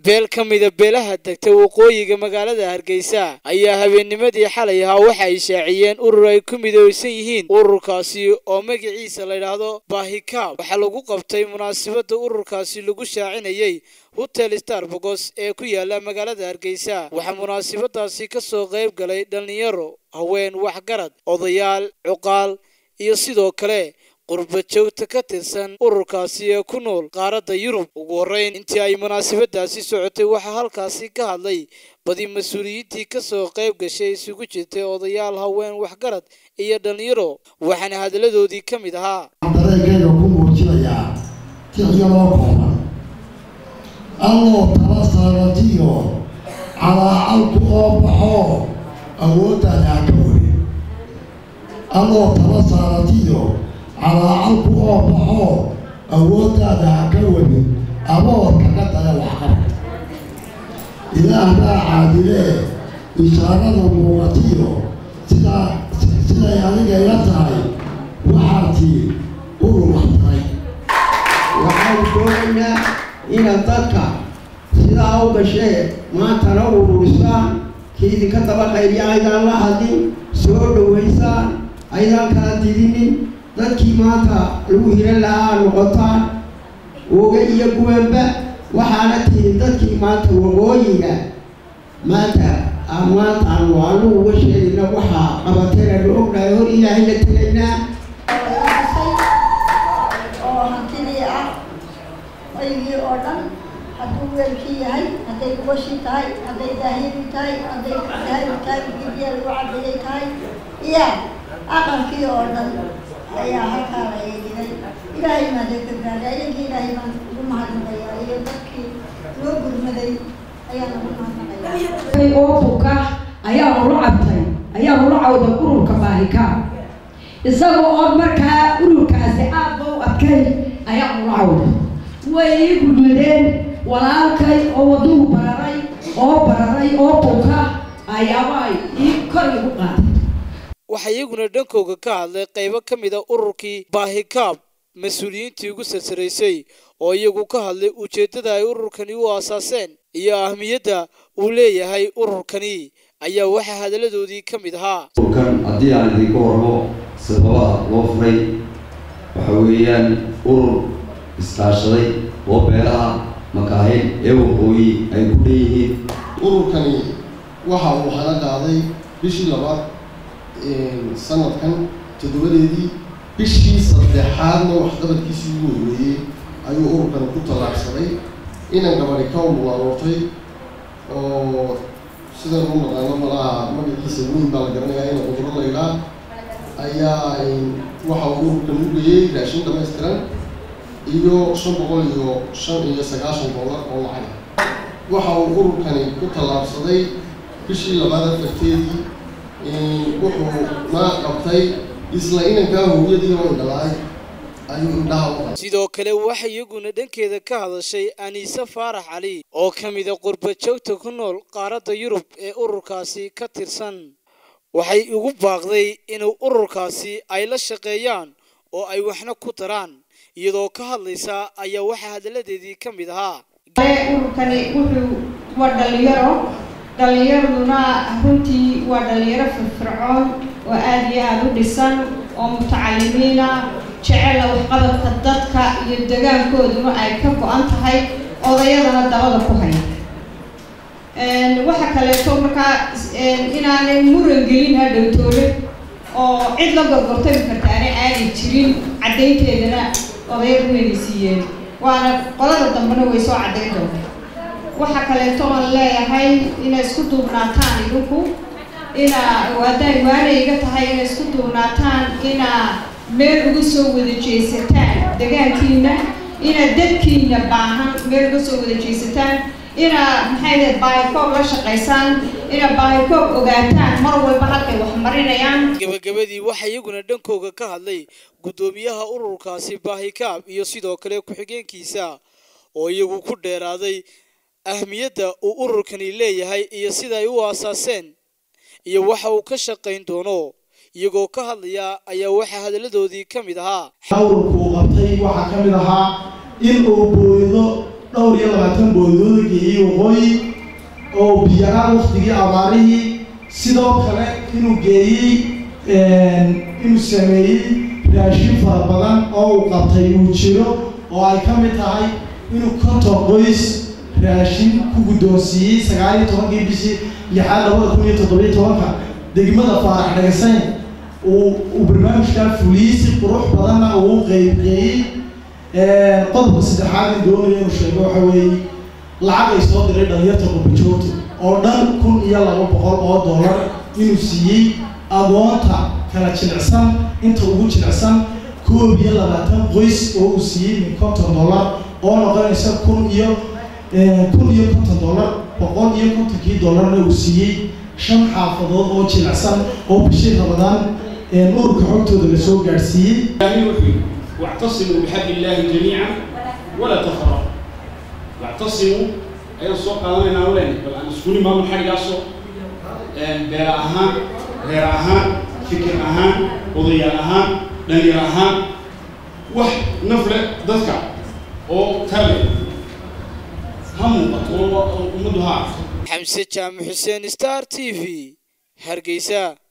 beel ka mida beelaha degta waqooyiga magaalada hargeysa ayaa habeennimadii xalay ahaa waxa ay shaaciyeen urur ay ku midooysan yihiin ururkaasi oo magaciisa layidhaahdo baahikaab waxaa lagu qabtay munaasabadda ururkaasi lagu shaacinayey hotel starbogos ee ku yaala magaalada hargeysa waxaa munaasabadaasi ka soo qayb galay dhallinyaro haween waxgarad odayaal cuqaal iyo sidoo kale qurba joogta ka tirsan ururkaasi ee ku nool qaaradda yurub ugu horreyn intii ay munaasabadaasi socotay waxaa halkaasi ka hadlay badi mas-uuliyiintii ka soo qayb gashay isugu jirtay odayaal haween waxgarad iyo dhallinyaro waxaana hadalladoodii ka mid ahaa dareenkayga ku muujinayaa tixyaroo kooban alloo tala saaratiyo calaacalku oo baxo awooddaada ha ka weri alloo tala saaratiyo calaacalku oo baxo awooddaada ha ka weri aboorka ka daya waxqabad ilaahbaa caadilee ishaarada muuqatiyo sidaa siday adiga ila tahay waxaa tii urur waxtaray waxaan doonaynaa inaad dadka sidaa u gashee maantana ururisaan kii idinka daba qaybiya aydaan la hadlin soo dhowaysaan aydaan kala didinin dadkii maanta lagu hiran lahaa noqotaan oga iyo guwanba waxaana tihin dadkii maanta waqooyiga maanta maanta aanu aanu uga sheegayna waxaa qabateena la ognahay hor ilaahay la tegaynaa oo hantidii ah aygii oo dhan hadduu weelkii yahay hadday goshii tahay hadday daahiyadii tahay hadday dahabi tahay gidiya lagu cadeeyay tahay iyo aqalkii oo dhan ayaa halkaa la eeginay ilaahay maada ka gaadhay ayagii ilaahay baan ugu mahadnaqayaa iyo dadkii loo gurmaday ayaan ugu mahadnaqayaa oo buka ayaanu la cabtay ayaanu la cawday ururka baahika isagoo oo markaa ururkaasi aad ba u adkay ayaanu la cawday way ii gudmadeen walaalkay oo waduhu bararay oo bararay oo buka ayaaba ay ii kor igu qaaday waxaa iyaguna dhankooga ka hadlay qaybo ka mid a ururkii baahikaab mas-uuliyiintii ugu sarsaraysay oo iyagu ka hadlay ujeeddada ay ururkani u aasaaseen iyo ahmiyadda uu leeyahay ururkani ayaa waxaa hadalladoodii ka mid ahaa ururkan haddii aan idinka warmo sababaha loo furay waxa weeyaan urur iskaashaday oo beelaha makaahin ee waqooyi ay ku dhan yihiin ururkani waxa uu hana qaaday bishii labaad sanadkan toddobadeedii bishii saddexaadna waxqabadkiisii ugu horreeyey ayuu ururkani ku tallaabsaday inan gabadhi ka umulaaloortay oo sidan u naqaano malaha magaciisa weyn baa la garanayaa ina cuduro laydhaa ayaa waxa uu ururkan u geeyey raashin dhamaystiran iyo shan boqol iyo shan iyo sagaashan dollar oo lacag waxa uu ururkani ku tallaabsaday bishii labaad afarteedii wuxuu naa qabtay isla inankaa hooyadii oo indhalaay ayuu indhaha u qabay sidoo kale waxaa iyaguna dhankeeda ka hadashay aniise faarax cali oo ka mida qurba joogta ku nool qaaradda yurub ee ururkaasi ka tirsan waxay ugu baaqday inuu ururkaasi ay la shaqeeyaan oo ay waxna ku daraan iyadoo ka hadlaysa ayaa waxaa hadalladeedii ka mid ahaa ururkani wuxuu waa dhalinyaro dhalinyaraduna runtii waa dhalinyaro firfircoon oo aada iyo aada u dhisan oo mutacalimiina jecela waxqabadka dadka iyo degaankooduna ay ka go-an tahay odayadana dabada ku haya waxa kaleeto markaa inaanay muran gelin hadhowtoole oo cid la gorgortami kartaana aanay jirin caddaynteedana odayadu wayna siiyeen waana qolada dambena way soo caddayn doonta waxa kaleeto aan leeyahay inay isku duubnaataan idinku inaa hadday waana iga tahay inay isku duubnaataan inaa meel uga soo wada jeesataan degaankiina inaad dadkiina baahan meel uga soo wada jeesataan inaa maxay dahay baahikoob la shaqaysaan inaa baahikoob ogaataan mar walba halkay wax marinayaan gabagabadii waxaa iyaguna dhankooga ka hadlay guddoomiyaha ururkaasi baahikaab iyo sidoo kale ku-xigeenkiisa oo iyagu ku dheeraaday ahmiyadda uu ururkani leeyahay iyo sida ay u aasaaseen iyo waxa uu ka shaqayn doono iyagoo ka hadlaya ayaa waxaa hadalladoodii ka mid ahaa ururku uu qabtay waxaa ka mid ahaa in uu booydo dhowr iyo labaatan boodooda geeyey waqooyi oo biyaraa waktigii abaarihii sidoo kale inuu geeyey inuu sameeyey raashin fara badan oo uu qabtay uu jiro oo ay ka mid tahay inuu konton qoys raashin ku guddoonsiiyey sagaal iyo tobankii bishii lixaad labada kun iyo toddobiyo tobanka degmada faarax dhagasayn uu uu barnaamijkaa fuliyey si qurux badanna uu qeybqeeyey qodobka saddexaad in doonaya inuu sheego waxa weeye lacag ay soo diray dhalinyarta qurbajoogta oo dhan kun iyo laba boqol oo dollar inuu siiyey agoonta kala jilicsan inta ugu jilicsan koob iyo labaatan qoys oo uu siiyey min konton dollar oo noqonaysa kun iyo kun iyo konton dollar boqol iyo kontonkii dollarna uu siiyey shan xaafadood oo jilicsan oo bishii ramadaan ururka xogtooda lasoo gaadhsiiyey واعتصموا بحبل الله جميعا ولا تفرقوا واعتصموا أيضا سوق قادمين أولين بل أن سكوني ما من حاجة أصو بير أهان غير أهان فكر أهان وضيع أهان دنيا أهان وح نفلة ذكر أو تابع هم قطوة ومدها xamse jaamac xuseen star t v hargeysa